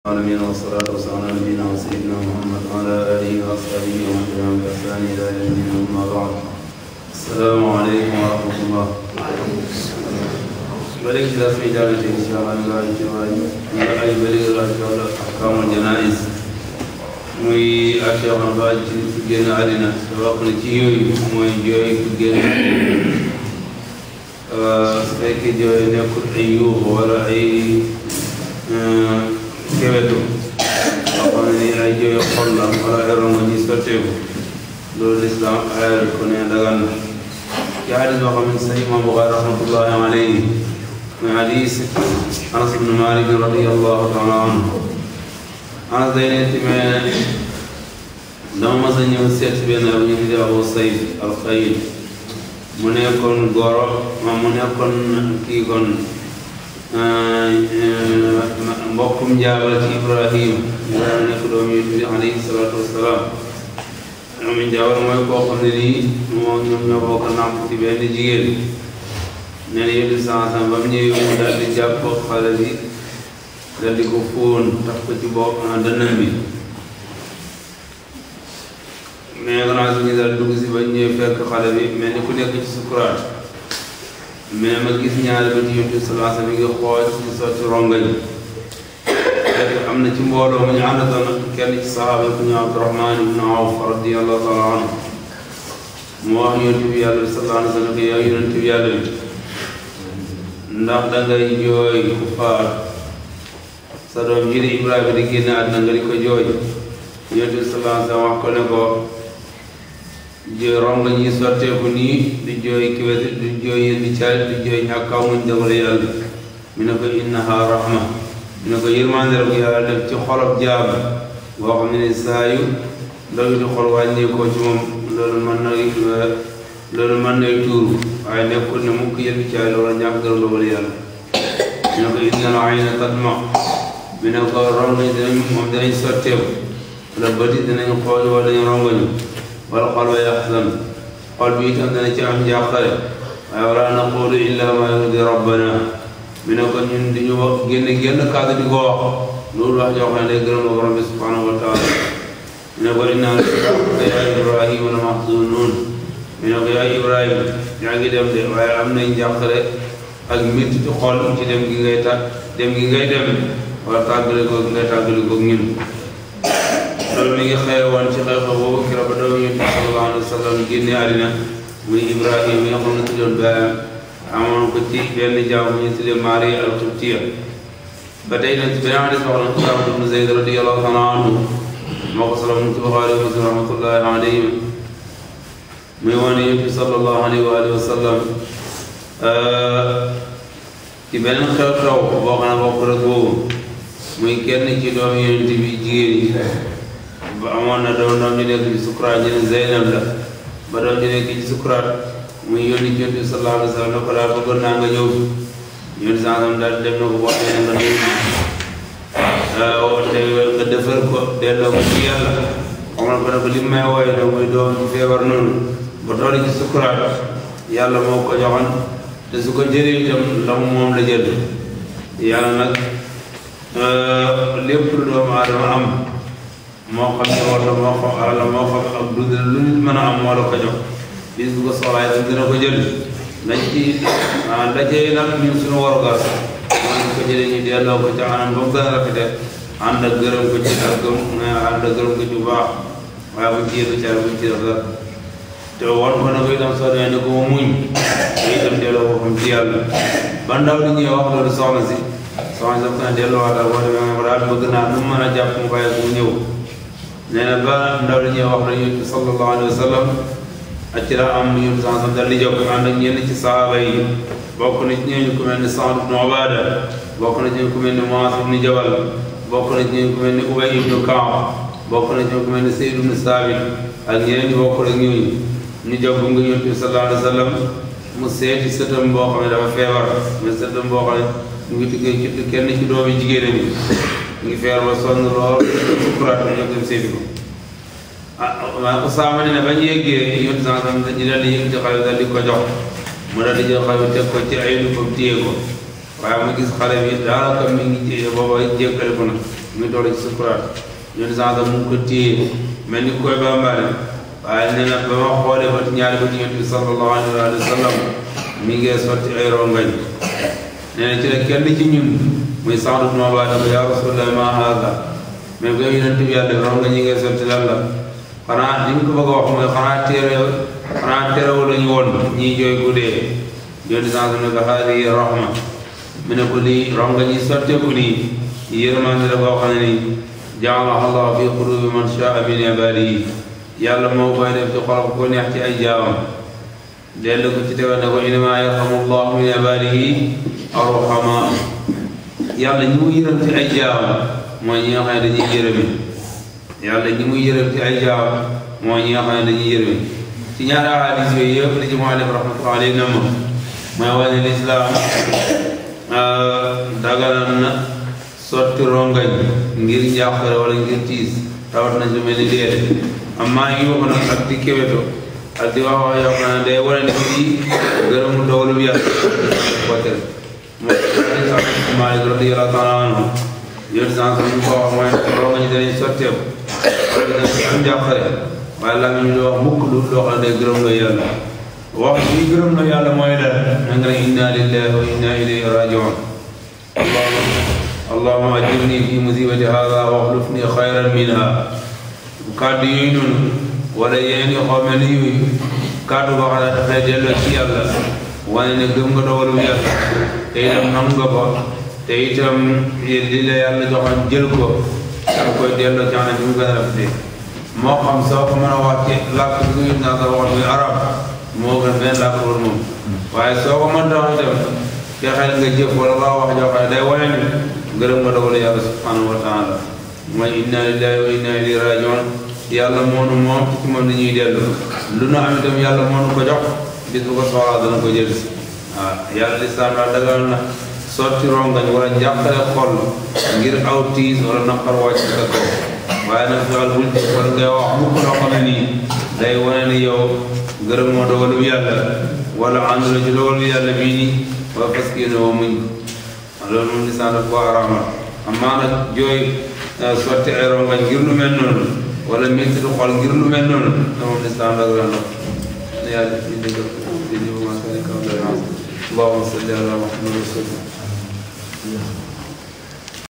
العالمين والصلاة والسلام على نبينا وسيدنا محمد وعلى آله وأصحابه ومن تبعهم بإحسان إلى يوم الدين أما بعد السلام عليكم ورحمة الله بلغ درس إجابة إن شاء الله الله تعالى أي بلغ الله تعالى أحكام الجنائز muy Cheikh Ba ci ku génn àddina te wax na ci yooyu mooy jooy ku génn su fekkee jooy nekkul ay yuuxu wala ay kewetu nga xam ne ni ay jooy xol la wala ay rongo ñi sotteeku loolu lislaam ayal ko ne dagan na ci hadis boo xam ne sa imam Buxaari rahmatullahi alayhi muy hadis Anas ibn Malik radiyallahu taala anhu Anas day ne timee dama mas a ñëw seet benn bu ñu tuddee Abu Sayd al-Xayl mu nekkoon goro ma mu nekkoon kii kon mbokkum njaabal ci Ibrahim Ibrahima nekk doom yi tuddi alayhi salaatu wassalaam am njaabal mooy koo xam ne nii moo ñoom ñoo bokk nàmp ci benn jigéen nee na yéen sansan ba mu ñëwee mu daal di jàpp xale bi daal di ko fóon tax ko ci bopp dënnam bi mais gannaaw si ñu daal dugg si ba ñëwee fekk xale bi mel ni ku nekk ci sukuraat mais ma gis ñaari bët yu tuuti salaasa mi ngi xool ci sotti rongañ fekk am na ci mbooloo mu ñu àndatoon kenn ci saxaaba ku ñu Abdurahmaan ibn Awf radiyallahu taala anhu mu wax yonent bi yàlla bi sallallahu alayhi wa sallam yow yonent bi yàlla bi ndax dangay jooy ku faat sa doom ji di Ibrahima di génn àddina nga di ko jooy yonent bi sallallahu alayhi wa sallam wax ko ne ko jooy ronga ñi sotteeku nii di jooy kiwet di jooy yéndi caali di jooy ñàkkaaw muñ dogale yàlla mi ne ko innaha rahma mi ne ko yërmande la ko yàlla def ci xolob jaam boo xam ne ni saa yu ndogi di xol wàññeekoo ci moom loolu mën na loolu mën nay tuuru waaye nekkul ne mukk yéndi caali wala ñàkk dara dogale yàlla mi ne ko innal ayna tadma mi ne ko ronga ñi dinañ moom dinañ sotteeku wala bëti dinañ xool wala dañu rongañu wala xol wa yaxzan xol bi itam dana ci am njàqare waaye wala naqulu illa ma yurdi rabbana mi ne ko ñun di ñu wax génne génn kàddu di ko wax loolu wax joo xam ne day gërëm borom bi subhanahu wa taala mi ne ko inna laka yaa ibrahima la mahzunun mi ne ko yaa ibrahima yaa ngi dem de waaye am nañ njàqare ak métti ci xol ci dem gi ngay ta dem gi ngay dem wala tàggale ko ngay tàggale ko ñun loolu mi ngi xëy woon ci xew-xew boobu kira ba doomu yonent bi sallallahu alayhi wa sallam génne àddina muy Ibrahima mi nga xam ne tuddoon baayam amoon ko ci benn jaam bu ñu tuddee Maria al-Qibtiya ba tey nag ci beneen hadis wax na Usaama ibn Zayd radiyallahu taala anhu moo ko solo mu ci Buxaari wa Muslim rahmatullahi alayhim muy wane yonent bi sallallahu alayhi wa alihi wa sallam ci beneen xew-xew boo xam ne bokk rek boobu muy kenn ci doomu yonent bi jigéen yi ba amoon na doom doom ñu nekk ci sukuraat ñu ne Zeynab la ba doom ñu nekk ci sukuraat muy yónni ci yonent bi sallallahu alayhi wa sallam ne ko daal bëggoon naa nga ñëw yónni sallam daal dem na ko boo nee nga nuyu te nga defar ko delloo ko ci yàlla xamal ko ne ko li may wooye ne muy doom ci feebar noonu ba toll ci sukuraat yàlla moo ko joxoon te su ko jëlee itam la moom la jël yàlla nag lépp lu doomu aadama am moo xam ne wala moo xam alal moo xam ak dund lu nit mën a am moo la ko jox bis bu ko soxlaa itam dina ko jël dañ ci dajee nag ñun suñu warugar mooy ko jëlee ñu delloo ko ca anam ba mu gën a rafete ànd ak gërëm ko ci ak gëm ànd ak gërëm ko ci bu baax waaye buñ ci yëtu car buñ ci def dara te won ko na ko itam soo demee ne ko ma muñ te itam delloo ko xam ci yàlla ba ndaw di ñëw wax loolu soxna si soxna si daf ko ne delloo waatal boo demee nga ko daal bëgg naa nu mu mën a jàpp mu bàyyi ko mu ñëw nee na ba ndaw li ñuy wax rek yonent bi sallallahu alayhi wa sallam ak ci la am yonent sallallahu alayhi wa sallam dal di jóg ànd ak ñenn ci sahaaba yi bokk na ci ñooñu ku mel ni Saad ibn Ubaada bokk na ci ñu ku mel ni Muaaz ibn Jabal bokk na ci ñu ku mel ni Ubay ibn Kaab bokk na ci ñu ku mel ni Sayd ibn Saabit ak ñeneen ñu bokk rek ñooñu ñu jóg nga yonent bi sallallahu alayhi wa sallam mu seeti sëtam boo xam ne dafa feebar mais sëtam boo xam ne mu ngi tukkee ci kenn ci doomi jigéen ñi mu ngi feebar ba sonn lool sukuraat ñu dem seeti ko ah Usaama ne ne bañ yeggee yonent saa sam ñu daal di yëg ci xale daal di ko jox mu daal di jël xale bi teg ko ci ay lu ko téye ko waaye mu gis xale bi daanaka mi ngi téye booba jékkale ko na mu ngi toll ci sukuraat ñun sànq mu ngi ko téye mel ni koy bambale waaye nee na ba ma xoolee ba ñaari ba yonent bi sallallahu alayhi wa sallam mi ngi sotti ay rongañ nee na ci la kenn ci ñun muy Saad ibn Ubaada ko yaa Rasulallah ma haada mais bu yonent bi yàlla rongañ yi ngay sotti lan la xanaa li mu ko bëgg a wax mooy xanaa téere xanaa terewu lañu woon ñii jooy guddee yonent sànq ne ko haadihi rahma mu ne ko lii rongañ yi sotteeku nii yërmande la boo xam ne nii jaalaha allah fi qulubi man shaa min ibaadihi yàlla moo koy def ci xol ko neex ci ay jaamam dellu ko ci tegal ne ko innamaa yarhamu llahu min ibaadihi arruhamaa yàlla ñi mu yërëm ci ay jaamam mooy ñi nga xam ne dañuy yërëme yàlla ñi mu yërëm ci ay jaamam mooy ñi nga xam ne dañuy yërëme ci ñaari ahadis yooyu yëpp li ci muallif rahmatullahi alayhi na ma mooy wane lislaam daganal na sotti rongañ ngir njàqare wala ngir tiis rawat na su mel ni déedéet amma yi wax nag ak di kéweto ak di wax wax yoo xam ne day wane ne fii gërëmu dogalu bi yàlla ko tere moo Maalik radiyallaahu taala anhu yoon sens ñu ko wax mooy rongañ danañ sotteeku wala dina am njàqare waaye la ñu di wax mukk lu loo xam ne day gërëm la yàlla wax bi gërëm la yàlla mooy la na nga ne inna lillahi wa inna ilayhi rajiun allahuma ajirni fi musibati hada waxlufni xayran minha kàddu yooyu noonu wala yeneen yoo xam ne yooyu kàddu boo xam ne dafay delloo ci yàlla wane ne gëm nga dogalu yàlla te itam nam nga ko te itam li la yàlla joxoon jël ko danga koy delloo ci anam bi mu gën a rafetee moo xam soo ko mën a wax ci làkk bi nga naa sa waxoon muy arab moo gën benn làkk loolu moom waaye soo ko mën a wax itam fexeel nga jëf wala nga wax joo xam ne day wane ni gërëm nga dogalu yàlla subhanahu wa taala mooy inna lillahi wa inna ilayhi rajiun yàlla moonu moom ci moom dañuy dellu lu nu am itam yàlla moonu ko jox bis bu ko soxlaa dana ko jël si waaw yàlla lislaam daal dagal na sotti rongañ wala njàqare xol ngir aw tiis wala naqar wàcc sa kaw waaye nag fexeel bul ci wala ngay wax mukk loo xam ne nii day wane ni yow gërëm moo dogalu yàlla wala ànd la ci dogalu yàlla bii nii wa fas yéene woo muñ loolu moom lislaam daf ko araamal amaa nag jooy sotti ay rongañ ngir lu mel noonu wala métti du xol ngir lu mel noonu te moom lislaam dag ren la ne yàlla def ñu dëggal di ñu ma kaw allahumma salli ala muhammad wa sallam